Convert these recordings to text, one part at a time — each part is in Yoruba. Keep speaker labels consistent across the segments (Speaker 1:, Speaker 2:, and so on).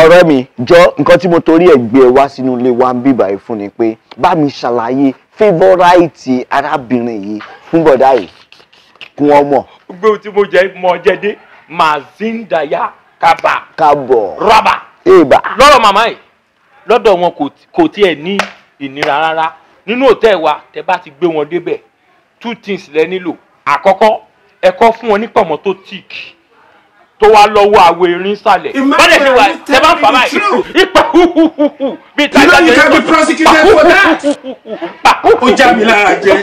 Speaker 1: ọ̀rẹ́ mi jọ nǹkan tí mo torí ẹ̀ gbé ẹ wá sínú ilé wa ń bíbà yìí fún ni pé bá mi ṣàlàyé favourite arábìnrin yìí fún bọ̀dá yìí kí wọ́n mọ̀
Speaker 2: gbogbo ohun tí mo jẹ mọ jẹdé mazindaya kaba
Speaker 1: káàbọ̀
Speaker 2: rọba
Speaker 1: èèbà
Speaker 2: lọ́rọ̀ màmá yìí lọ́dọ̀ wọn kò tí- kò tiẹ̀ ní ìnira rárá nínú òtẹ́ wa tẹ bá ti gbé wọn débẹ̀ two things lẹ nílò àkọ́kọ́ ẹ̀kọ́ fún wọn ní pọ̀mọ́ tó tíìk tó wá lọ́wọ́ àwo erin sàlẹ̀ wọ́n lè ṣe wà tẹ bá ń fà báyìí ipa huhuhuhu bíi
Speaker 3: You know you can be prosecuted for that. Ó já mi lára jẹ.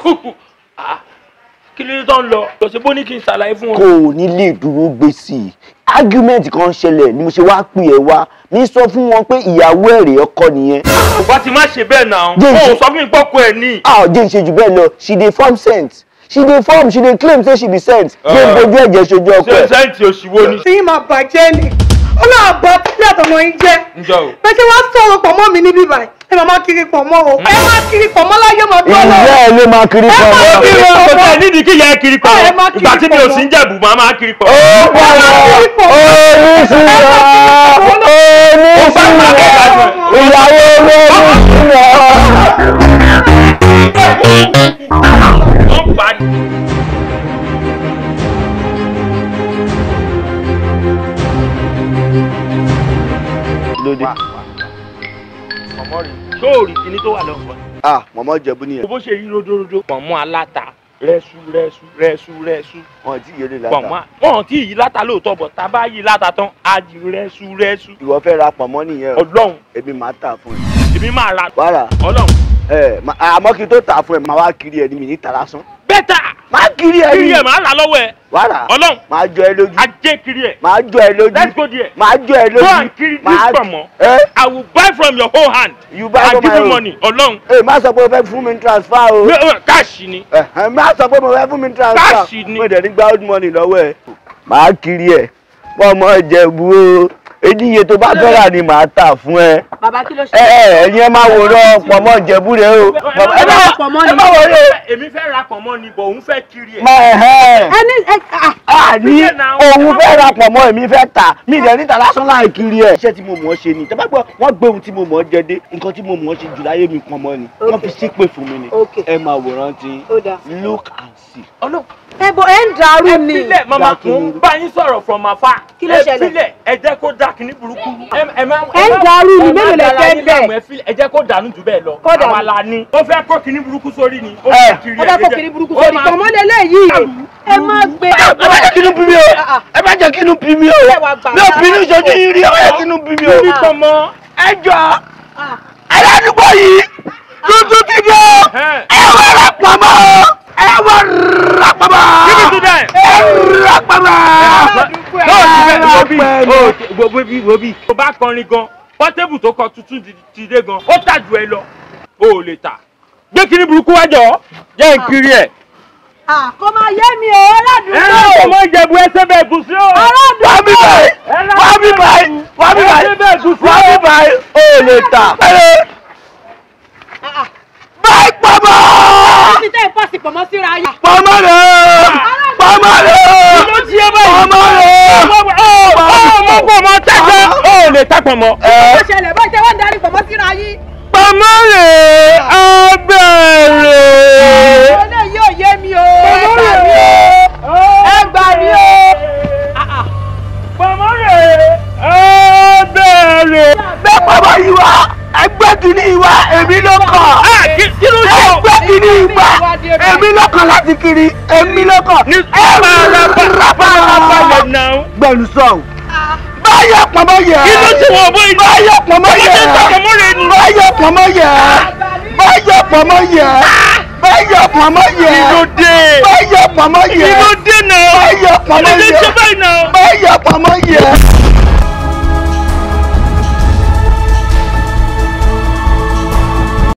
Speaker 2: kí ló dé tó ń lọ lọ́sẹ̀ bó ní kí n ṣàlàyé fún
Speaker 1: kò
Speaker 2: wọn.
Speaker 1: ní lè dúró gbé sí i argument kan ṣẹlẹ̀ ni mo ṣe wá pè ẹ́ wá mi sọ fún wọn pé ìyàwó ẹ̀rẹ̀ ọkọ nìyẹn
Speaker 2: kò bá ti má ṣe bẹ́ẹ̀ náà
Speaker 1: Jẹ́ ìṣe-
Speaker 2: ó sọ fún mi pọ́kọ ẹ̀ ní.
Speaker 1: a ò jẹ́ ìṣe jù bẹ́ẹ̀ lọ she dey form scent she dey form she dey claim say she be scent gbé
Speaker 2: Ah.
Speaker 1: gbójú ẹ̀jẹ̀ ṣojú ọkọ
Speaker 2: ṣe
Speaker 1: ẹ̀.
Speaker 2: sẹ́ǹtì òṣìwò ni.
Speaker 4: tí yín máa bàjẹ́ ni ó náà bá tí àtọmọ yín jẹ́
Speaker 2: ǹjọ́ o.
Speaker 4: bẹ́ẹ̀ ṣe wá sọ̀rọ̀ pọ̀ mọ́ mi níbí báyìí ẹ máa máa kiri pọ̀ mọ́ o ẹ máa kiri pọ̀ mọ́ láyé máa gbọ́ lọ.
Speaker 1: ìyá ẹ ló máa kiri
Speaker 4: Ẹ
Speaker 1: kan
Speaker 4: máa
Speaker 1: náà.
Speaker 4: kiri
Speaker 2: kiri
Speaker 4: pọ̀
Speaker 2: kò
Speaker 4: mọ́.
Speaker 2: tẹ̀ nídìí kí yẹ kiri pọ̀
Speaker 4: Ẹ má kiri
Speaker 2: ìgbà tí mi ò
Speaker 4: pọ̀
Speaker 2: sí ń jẹ̀bù máa máa kiri pọ̀.
Speaker 1: ó padà oníṣìírà oníṣìírà ìyàwó olóṣìírà.
Speaker 2: wọ́n pa ni.
Speaker 1: lóde.
Speaker 2: mọ̀mọ́ rí sóòrì kíní tó wà lọ́wọ́.
Speaker 1: ah mọ̀mọ́ jẹ̀bú nìyẹn.
Speaker 2: bó ṣe yí ródóródó. pọ̀nmọ́ aláta rẹ́sú rẹ́sú rẹ́sú rẹ́sú.
Speaker 1: wọn ti yẹlé
Speaker 2: pọ̀nmọ́
Speaker 1: láta.
Speaker 2: wọn tí yí láta lóòótọ́ bọ̀ tá a bá yí láta tán á di rẹ́sú rẹ́sú.
Speaker 1: ìwọ fẹ́ ra pọ̀nmọ́ nìyẹn o.
Speaker 2: ọlọ́run
Speaker 1: èmi máa tà fún ẹ.
Speaker 2: èmi máa ra
Speaker 1: wàrà
Speaker 2: ọlọ́run.
Speaker 1: ẹ ma- àmọ́ kí n tó tà fún ẹ máa wá kiri ẹ ní mi ní tara sán.
Speaker 2: bẹ́tà
Speaker 1: máa kiri ẹ
Speaker 2: kiri
Speaker 1: ní.
Speaker 2: ẹ̀ máa rà lọ́wọ́ ẹ̀
Speaker 1: wàrà
Speaker 2: ọlọ́run
Speaker 1: máa jọ ẹ lójú.
Speaker 2: ajé kiri ẹ̀
Speaker 1: máa jọ ẹ lójú.
Speaker 2: let's go there.
Speaker 1: máa jọ ẹ lójú.
Speaker 2: Go and kill this
Speaker 1: Máa-
Speaker 2: pọ̀nmọ́.
Speaker 1: ẹ
Speaker 2: I will buy from your whole hand.
Speaker 1: You buy
Speaker 2: I
Speaker 1: from
Speaker 2: give
Speaker 1: my
Speaker 2: you
Speaker 1: own.
Speaker 2: money ọlọ́run.
Speaker 1: ẹ má sọ pé o fẹ́ fún mi ní transfer o.
Speaker 2: káàṣì ni.
Speaker 1: Ẹ̀hẹ́n, má sọ pé mo fẹ́ fún mi ní transfer.
Speaker 2: Káàṣì ni.
Speaker 1: mo dẹ̀ ní gba old money lọ́wọ́ ẹ. máa kiri ẹ pọ́nmọ́ ìjẹ̀bú o eníye tó bá fẹ́ rà ni màá tà fún ẹ.
Speaker 4: bàbá kí ló ṣe.
Speaker 1: ẹ ẹ ẹ̀yin ẹ máa wòran pọ́nmọ́ ìjẹ̀bú rẹ o. ẹ má
Speaker 4: pọ̀nmọ́
Speaker 1: ẹ
Speaker 4: ni.
Speaker 1: má wọlé.
Speaker 2: èmi fẹ́ ra pọ̀nmọ́ ni bọ̀ òun fẹ́ kiri ẹ̀.
Speaker 1: má ẹ̀hẹ́n.
Speaker 4: ẹni ẹ ah
Speaker 1: àní
Speaker 2: Ìyẹn náà.
Speaker 1: òun fẹ́ ra pọ̀nmọ́ èmi fẹ́ tà mí ìdẹ̀ níta lásán láì kiri ẹ̀. iṣẹ́ tí mo mọ̀ ọ́ ṣe ni tẹ́fẹ́ gbọ́ wọ́n gbé ohun tí mo mọ̀ ọ́ jẹ dé nǹkan tí mo mọ̀ ọ́ ṣe jù láyé mi pọ̀nmọ́ ni wọ́n fi ṣépè fún mi ni
Speaker 4: Okay.
Speaker 1: ẹ máa wòran tí
Speaker 4: ó dáa.
Speaker 1: look and see.
Speaker 2: ọlọ́run
Speaker 4: ẹ bọ ẹ ń dàrú ni.
Speaker 2: filẹ̀ mama
Speaker 1: Dákun.
Speaker 2: mo ń bá yín sọ̀rọ̀ from afar.
Speaker 4: Kí ló
Speaker 2: ẹ
Speaker 4: ṣẹlẹ̀?
Speaker 2: filẹ̀ ẹ jẹ́ kó dà kíní burúkú. ẹ ẹ má
Speaker 4: Ẹ ń dàrú ni,
Speaker 2: ẹ má
Speaker 4: mélòó lẹ
Speaker 2: dára
Speaker 4: fẹ́
Speaker 2: yín
Speaker 4: bẹ́ẹ̀?
Speaker 2: láàmú, ẹ filẹ̀, ẹ jẹ́ kó dànù jù bẹ́ẹ̀ lọ.
Speaker 4: Kó dànù.
Speaker 2: àwa la ní. ó fẹ́ kó kíní burúkú sórí ni. ó
Speaker 1: Ẹ.
Speaker 2: fẹ́ kiri
Speaker 4: ó
Speaker 2: ẹ̀
Speaker 4: dákọ̀
Speaker 2: jẹ́-
Speaker 4: kiri burúkú
Speaker 2: ó
Speaker 4: sórí
Speaker 2: máa-
Speaker 4: pọ̀nmọ́ lélẹ́yìí ẹ má gbé.
Speaker 1: ẹ bá jẹ́ kínú bí mi o ẹ bá jẹ́ kínú bí mi o
Speaker 4: Ẹ wá gbà
Speaker 1: mi ò
Speaker 4: mí
Speaker 1: bínú
Speaker 4: lára.
Speaker 1: ìṣojú yín rí ọ̀rẹ́ kínú bí mi o.
Speaker 2: Kí pọ̀nmọ́.
Speaker 1: ẹ jọ aládùúgbò yìí tuntun ti dé o
Speaker 2: Ẹ.
Speaker 1: ẹ wọ ra pamọ́ ẹ wọ ra pamọ́
Speaker 2: Give it to them.
Speaker 1: ẹ ra pamọ́.
Speaker 2: Yóò ti bẹ́ẹ̀ wo bí
Speaker 1: pẹ̀lú.
Speaker 2: o wo wo bí wo bí. tó bá kọrin gan pọ́tébù tó kọ tuntun ti- ti dé gan ó tà jù ẹ lọ o ò lè tà. gbé kíní burúkú wájọ jẹ́ n kiri ẹ̀.
Speaker 4: kò máa yé mi o
Speaker 2: ẹ
Speaker 4: aládùúgbò.
Speaker 2: ọmọ ìjẹ̀bù ẹsẹ̀ bẹ́ẹ̀ gùn sí o.
Speaker 1: wá bí báyìí wá bí báyìí wá bí báyìí wá bí báyìí o ò lè tà. báyìí pamọ́
Speaker 4: ti tẹ́ ìpàsì pọ̀mọ́ síra yìí.
Speaker 1: pamọ́ rẹ̀ pamọ́ rẹ̀
Speaker 2: ló ti yé báyìí.
Speaker 1: pamọ́ rẹ̀.
Speaker 2: ọmọ bọ̀ mọ́ tẹ́tẹ́ o ò lè tà pọ̀nmọ́.
Speaker 4: ó ṣẹlẹ̀ báyìí tẹ́ wọ́n ń darí pọ̀mọ́ síra yìí.
Speaker 2: pọ̀nmọ́ rẹ̀ abẹ́rẹ́.
Speaker 4: olè yóò yé mi o. ẹ gbà mí o. ẹ gbà mí o.
Speaker 2: pọ̀nmọ́ rẹ̀ abẹ́rẹ́.
Speaker 1: gbé pamọ́ yìí wá ẹgbẹ́ kìíní yìí wá èmi ló kàn.
Speaker 2: kí ló ṣe o.
Speaker 1: ẹgbẹ́ kìíní yìí wá èmi ló kàn láti kiri èmi ló kàn.
Speaker 2: ní farabalẹ̀ náà.
Speaker 1: gbẹ̀lú sọ̀hún. báyọ̀ pamọ́ yẹ.
Speaker 2: kí ló ṣe wọ́n bó ìlú.
Speaker 1: báyọ̀ pamọ́ yẹ.
Speaker 2: Ọmọdé ń tọkọ mọ́rẹ̀ ni.
Speaker 1: báyọ̀ pamọ́ yẹ. báyọ̀ pamọ́ yẹ. báyọ̀ pamọ́ yẹ.
Speaker 2: kí ló dé.
Speaker 1: báyọ̀ pamọ́
Speaker 2: kí
Speaker 1: yẹ.
Speaker 2: ló dé náà.